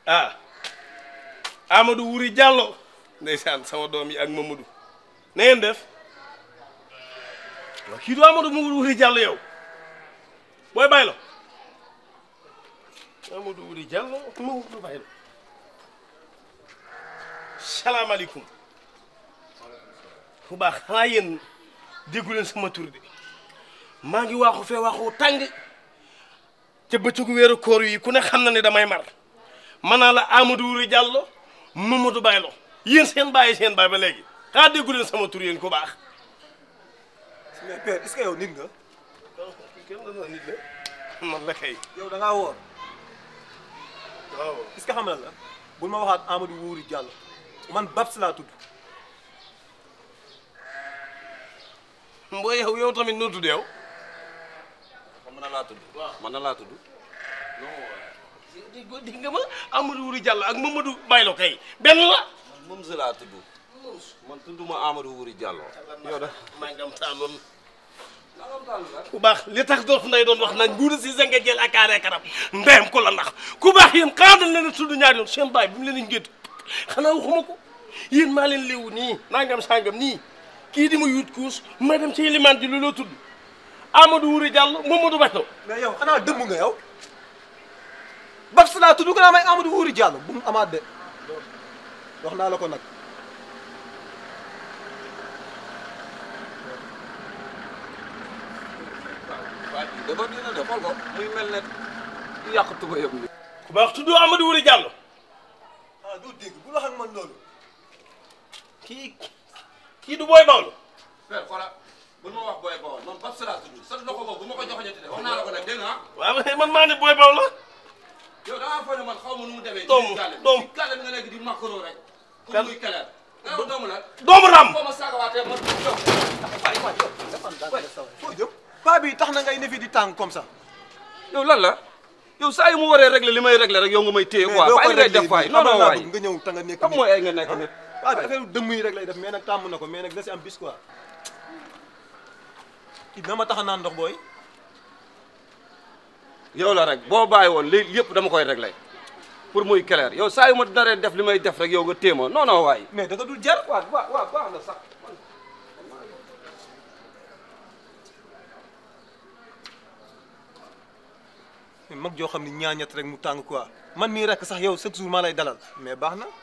ah Amadou Wuri Diallo ndeysaan sama doom yi ak Mamadou na ngeen def waaw kii du Amadou Wuri Diallo yow booy bàyyi la Amadou Wuri Diallo Mamadou bàyyi la salaamaaleykum bu baax xanaa yéen déggu leen sama tur de maa ngi waaxu fee waaxu tàng ca bëccëgu weeru koor yi ku ne xam na ne damay mar man naa la Amadou Wuri Diallo Mamadou Baylo yéen seen bàyyi seen baay ba léegi xanaa déggu leen sama tur yéen ku baax. mais père est-ce que yow nit nga. kenn doon nit la man la kay. yow da ngaa woor waaw. est-ce que xam na la bul ma waxaat Amadou Wuri Diallo man Babs laa tudd. mbooy yow yow tamit noo tudd yow. man na laa tudd. man na laa tudd. di nga ma Amadou Wuri Diallo ak Mamadou Baylo kay benn la. moom si laa tudd. man tudduma Amadou Wuri Diallo. yow da maa ngi am taaloon ku baax li tax doon nday doon wax naan nguuru si nga jël ak aaree kanam ndeyam ko la ndax ku baax yéen xanaa dañ leen a tudd ñaari yoon seen baay bi mu leen di ngéet xanaa waxuma ko yéen maa leen léewu nii nangam sangam nii kii di ma yut kuus ma dem ci limaan ji lu loo tudd Amadou Wuri Diallo Mamadou Baylo mais yow xanaa dëmm nga yow. Babs laa tudd ko naa may Amadou Wuri Diallo bu mu amaat de wax naa la ko nag. waa ji dafa dina de xool ko muy mel ne yàq tuba yëpp ni ku baax tudd Amadou Wuri Diallo ah doo dégg bu wax ak man loolu. kii kii du booy Bawlo père xoola bu ma wax booy bawol man Babs laa tudd sa loxo boobu bu ma ko joxoñati de wax naa la ko nag dégg nga waaw man maa ne booy Bawlo yow da ngaa foog ne man xaw ma nu mu demee Doomu, ci gàlle doomu. ci gàlle bi nga nekk di makkaroo rek Kan? comme muy keleer nga yow doomu nag doomu ram foo ma saagawaatee man yow waay waay yow foo jëm paa bi tax na ngay ne fi di tàng comme ça. yow lan la yow saa yu mu waree régler li may régler rek yow nga may téye quoi doo waaye li ngay def waay non non waay nga ñëw ta nga nekk xam mooy ay nga nekk nit paa bi affaire dëmm yi rek lay def mais nag tàmm na ko mais nag da si am bis quoi. kii dina ma tax a naan ndox booy. yow la rek boo bàyyi woon li yëpp dama koy régler pour muy clair yow saa yu ma naree def li may def rek yow nga téye ma non non waay mais da nga dul jar. waaw waaw waaw baax na sax mag joo xam ne ñaañet rek mu tàng quoi man mii rek sax yow chaque jour maa lay dalal mais baax na.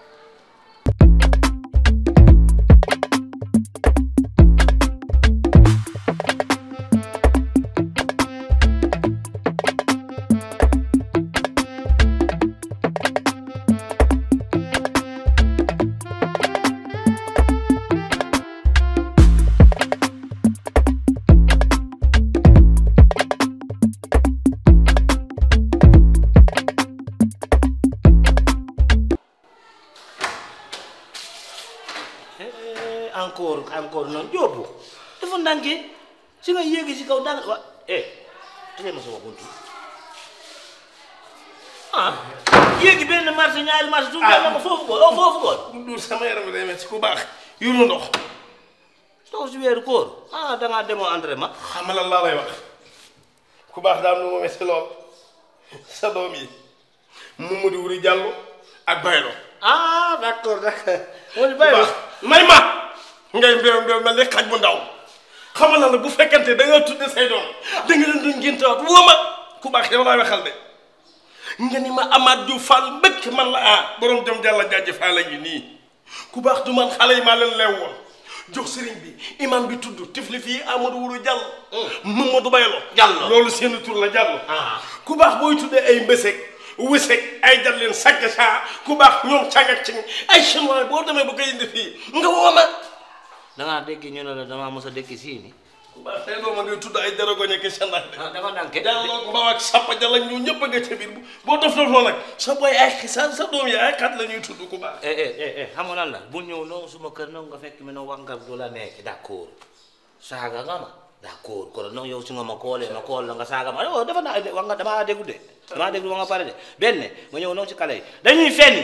encore encore noonu jóobu dafa ndànke si nga yéegi si kaw ndànk wa eh tëjee ma sama buntu ah yéegi benn marché ñaari marché tu na ma foofu ko foofu ko du sama yaram bi day metti ku baax yuru ndox toog si weeru koor ah da ngaa demoo entraînement xam lan laa lay wax ku baax daam nu ma metti lool sa doom yi Mamadou Wuri Diallo ak Baylo ah d'accord d'accord moo di ku bàyyi baax may ma ngay mbéw mbéw mel ni xaj bu ndaw xamal na la bu fekkante da nga tudde say doom da nga leen doon ngéntewaat woo ma ku baax yow laay waxal de nga ni ma Amath Diouf Fall mbëkk man la ah borom jom jàlla jaaji Fall la ngi nii ku baax du man xale yi maa leen leew woon jox sëriñ bi imam bi tudd tifli fii Amadou Wuru Diallo Mamadou Baylo Diallo. loolu seen tur la Diallo Ah. ku baax booy tuddee ay mbëseg wëseg ay jalleen sagg saa ku baax ñoom càng ak cing ay chinois boo demee ba koy indi fii nga woo ma da ngaa dégg ñu ne la damaa mos a dégg sii ni ku baax tey doo ma ngay tudd ay daragoñe ki sandax de ah dafa ndànke Diallo ko ba ak sappa jalla ñu ñëpp a nga ca biir boo def def loolu nag sa boy ay sa sa doom yi ay xat la ñuy tudd ku baax eh eh eh eh xam nga lan la bu ñëw noonu suma kër noonu nga fekk mi no wax nga du la nekk d'accord saaga nga ma d'accord kon noonu yow si nga ma koolee ma kool la nga saaga ma yow dafa naa wax nga damaa déglu de damaa déglu ba nga pare de benn ma ñëw noonu si kale yi dañuy fenn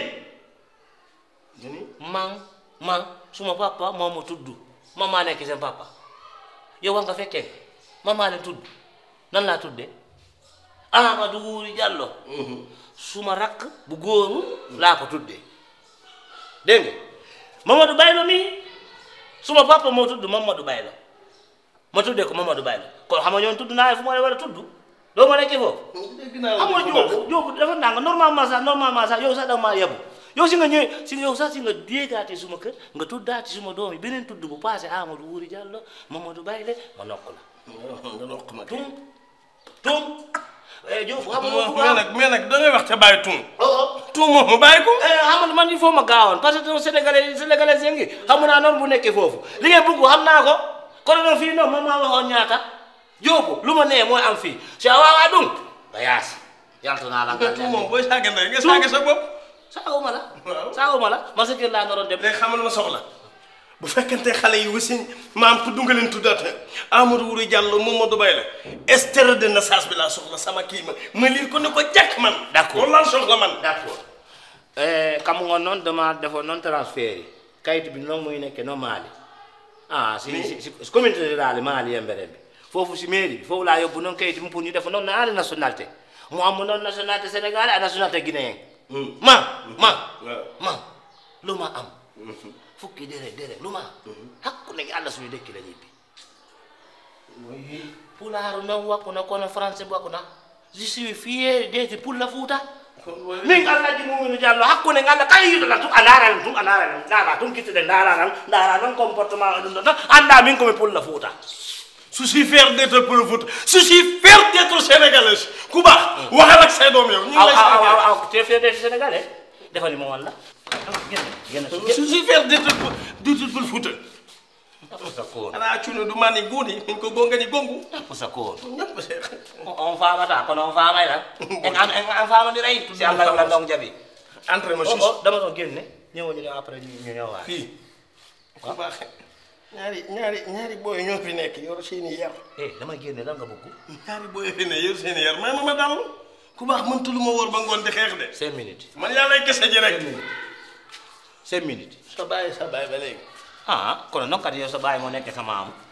man man suma papa moo ma tudd man maa nekk seen papa yow wax nga fekkee man maa leen tudd nan laa tuddee Amadou Wuri Diallo suma rakk bu góoru laa ko tuddee dégg nga Mamadou Baylo mii suma papa moo tudd Mamadou Baylo ma tuddee ko Mamadou Baylo kon xam nga ñoon tudd naa fu ma la war a tudd doo ma nekkee foofu dégg naa xam nga Diop Diop dafa nang normalement sax normalement sax yow sax da nga maa yebu yow si nga ñëwee si yow sax si nga déegaatee suma kër nga tuddaati suma doom yi beneen tudd bu passé Amadou Wuri Diallo Mamadou Bayle ma nokk la nga nokk ma tum tum eh Diop xam nga mais bu baax nag mais nag da ngay wax ca bàyyi tuum oh tuum moom mu bàyyi ko eh xam nga man il faut ma gaawoon parce que sénégalais sénégalais yi ngi xam naa noonu bu nekkee foofu li ngeen bëgg xam naa ko kon nag fii noonu moom maa waxoon ñaata Diop lu ma nee mooy am fii si awaa dum ba yaas yaltu naa la nga tuum moom booy saaga ndey nga saaga sa bopp saaguma la Waaw. saaguma la ma sa kër laa naroon dem léegi xamal ma soxla bu fekkente xale yi wasin maam tudd nga leen tuddaate Amadou Wuri Diallo Mamadou Baye la extrait de naissance bi laa soxla sama kii ma ma lire ko ne ko jàkk man D'accord. loolu laa soxla man d'accord kam nga noon dama defoon noon transfert yi kayit bi noonu muy nekke no maali ah si si si communauté rurale maali yembere bi foofu si mairie bi foofu laa yóbbu noon kayit bi pour ñu def noon naari nationalité mu am noon nationalité sénégalais ak nationalité guinéen ma ma waaw. ma lu ma am fukki dere dere lu ma am hakku ne allah suñu dëkki la ñibbi pulaaru noon wakku na kono français wakku na je suis fier d'être pour la Fouta min allah ji muminu diallo hakkunde ngalla kala yiɗoɗa tum a laaranan tum a laaranan ndaara tum kittuɗe ndaaranan ndaara noon comportement o ɗum ɗon tan annda min komi pulla Fouta je suis fier d'être pour le foot je suis fier d'être sénégalais ku baax waxal ak say doom yow ñu ngi aw lay aw sargal. aw te fede sénégalais defani mo walla genn je suis fier d'être pour d'être pour le foot pusa koon ana cuno du mani guuni min ko gongani gongu pusa koon ñëpp seex on famata kono on famay tan en an en an famadiray si allah wala ndong jaɓi entré ma o sus o dama ɗon genne ñewoñu ne après ñu ñowa fii ku baax ñaari ñaari ñaari booy ñoo fi nekk yor seeni yar eh dama génne lan nga bëgg ñaari booy fi ne yor seeni yar may ma ma dal ku baax mënta lu ma wóor ba ngoon di xeex de cinq minutes man yàlla kese ji rek cinq minutes sa bàyyi sa bàyyi ba léegi ah kono noon kadi yo so ɓawi mo nekke ka maamu